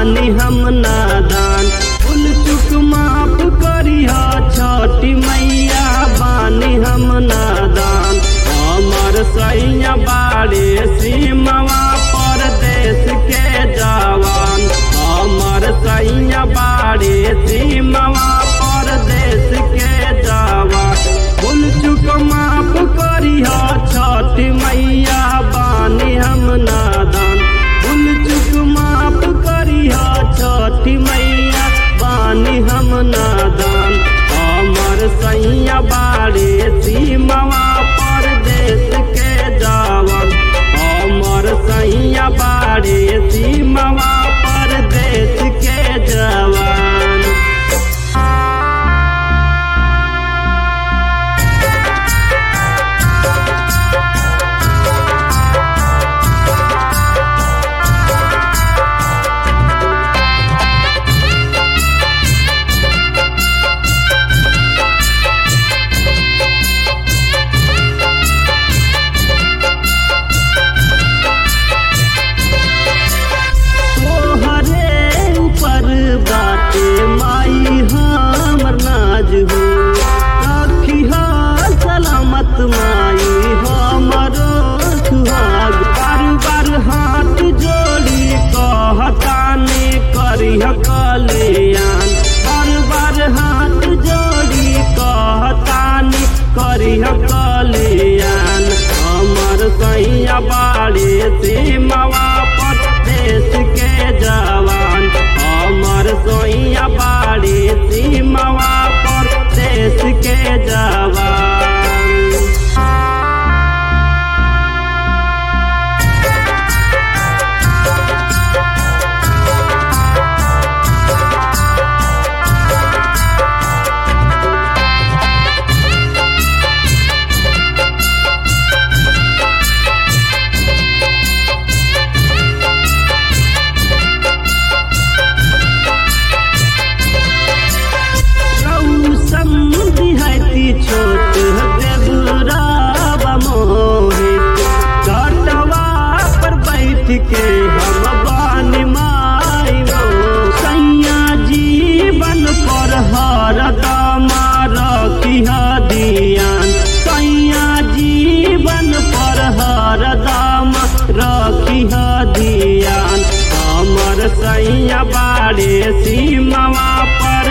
बानी हम नादान भूल चुक माफ करिहा छठी मैया बानी हम नादान हमर सैया बाड़े सीमवा परदेश के जवान हमर सैया बाड़े सीमवा परदेश के जवान भूल चुक माफ करिहा छठी मैया बानी हम नादान भूल चुक माफ करिहा छठी मैया बानी हम नादान हमर सैया बाड़े सीमवा परदेश के जवान हमर सैया बाड़े सीमवा परदेश के जवान तोहरे ऊपर बाटे माई हमर नाज हो रखिहा सलामत माई हमरो सुहाग बार बार हाथ जोड़ी कहताने करिह कल्याण बार बार हाथ जोड़ी कहताने करिह कल्याण हमर सैया बाड़े सीमावा पर देश के जवान हमर सोइया बाड़ी सीमावा पर देश के जवान समझी छोट देवरावा मोहित घटवा पर बैठ के हम बानी माई वो सैया जीवन पर हर दमा रखिह दियान सैया जीवन पर हर दम रखिह दियान हमर सैया बाड़े सीमावा पर